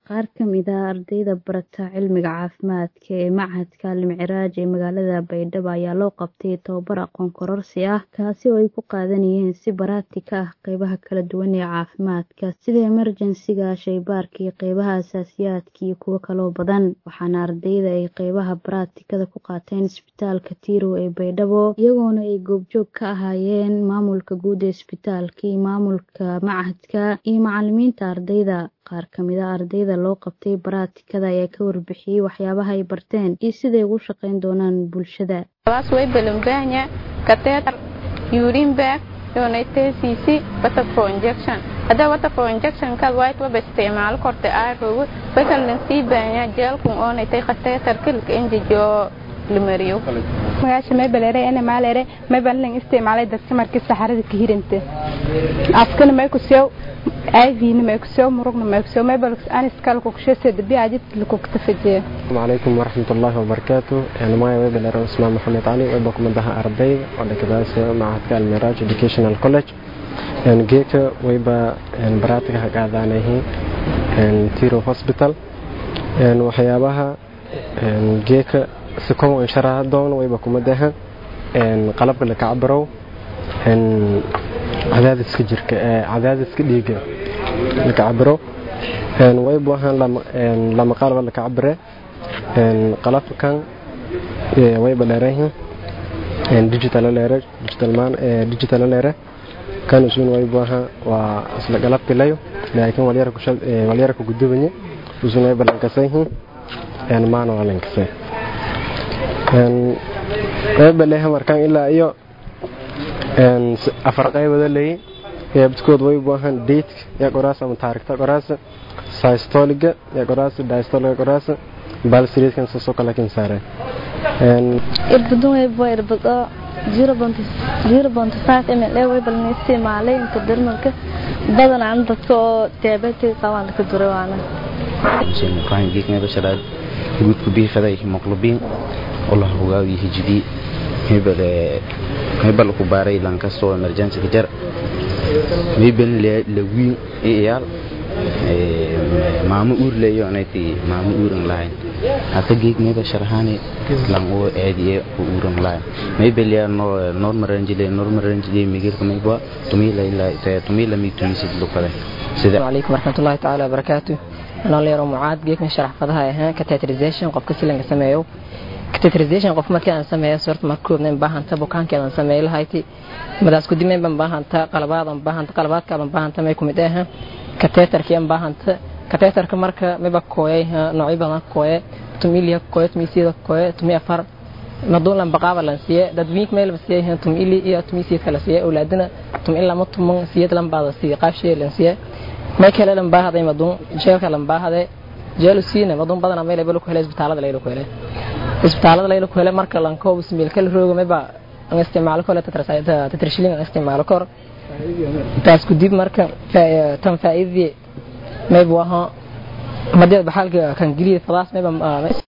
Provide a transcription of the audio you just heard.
Qaar ka mid ah ardayda barata cilmiga caafimaadka ee Machadka Al-Micraaj ee magaalada Baydhabo ayaa loo qabtay tababar aqoon kororsi ah kaasi oo ay ku qaadanayeen si baraatika ah qaybaha kala duwan ee caafimaadka sida emerjensiga, shaybaarka iyo qaybaha aasaasiyaadka iyo kuwo kaloo badan waxaana ardayda ay qaybaha baraatikada ku qaateen isbitaalka Tirow ee Baydhabo iyagoona ay goobjoog ka ahaayeen maamulka guud ee isbitaalka iyo maamulka machadka iyo macalimiinta ardayda qaar ka mid ah ardayda loo qabtay baraatikada ayaa ka warbixiyey waxyaabaha ay barteen iyo siday ugu shaqayn doonaan bulshada way catheter urine bag donatcc water for injection hadda water for injection kad white waba isticmaalo korta aarogo way kala sii baanya jeelkun oonaytay catheter kilka injijo limariyo magaasha maybalere ene maalere maybalan isticmaalay dadka markii saxarada ka hiranta afkana may ku sew aavina may ku sew murugna may ku sew maybal aniskal ku kushese dabi ajid ku ktafajiya السلام عليكم ورحمة الله وبركاته أنا معي ويبل أنا اسمه محمد علي ويبقى مدها أربعي وأنا كده معهد الميراج Educational College يعني جيك ويبقى يعني براتك هقعد أنا هي يعني تيرو هوسبيتال يعني وحيابها يعني جيك سكون إن شاء دون ويبقى كمدها يعني قلب اللي كعبرو يعني عدادس كجرك عدادس كديجة اللي كعبرو يعني ويبقى لما لما قالوا اللي كعبره qalabkan wayba dheerayihiin digital leere digital man digital leere kan usun wayba aha waa isla qalabki layo laakiin walyar ku shal walyar ku gudubanye usun wayba lankasayihiin een maana waa lankasay een wayba leeyahay markan ilaa iyo een afar qaybada leeyahay qaybtood wayba ahaan date ya qoraas ama taariikhda qoraas systoliga ya qoraas diastoliga qoraas balsiriidkan soo kala kin saare een irbadun way boy irbado 0.5 ml way balni isticmaalay inta dermalka badan aan dadka oo diabetes qabaan ka duray waana Jin Ibrahim geekna basharaad guud ku biifaday hemoglobin Allah uga yihijidi hebele hebel ku baaray lan kasto emergency ka jar hebel la wiin iyaal maamo uur leeyo anati maamo uuran lahayn hata geeg meba sharhani lang oo aadiye ku uuran lahayn may belya no normal range le normal range le migir kamay ba tumila ila ta tumila mi tumisi lukale sida alaykum warahmatullahi ta'ala barakatuh ana leero mucaad geegna sharax fadaha ahaan catheterization qofka si laga sameeyo catheterization qof markii aan sameeyo sorta markoodna baahanta bukaankeedan sameeyo lahayti madaas ku dimeen ban baahanta qalabaadan baahanta qalabaadka ban baahanta may kumid ah kateetarkii aan baahanta kateetarka marka miba kooyay noocyo badan kooye tumiliya kooye tumisiyada kooye tumi afar maduun lan baqaaba lan siiye dad wiink meel ba siiyay tumili iyo tumisiyad kala siiye awlaadina tum in lama tuman siyad lan baada siiye qaab shay lan siiye may kale lan baahaday maduun jeelka lan baahaday jeelu siina maduun badan ama leebel ku helay isbitaalada leelo ku helay isbitaalada leelo ku helay marka lan koob ismiil kala roogo miba aan isticmaalo kale tatrashilin aan isticmaalo kor taas ku dib marka tan faa'iidii maybu ahaa madada baxaalka kan geliya fadaas mayba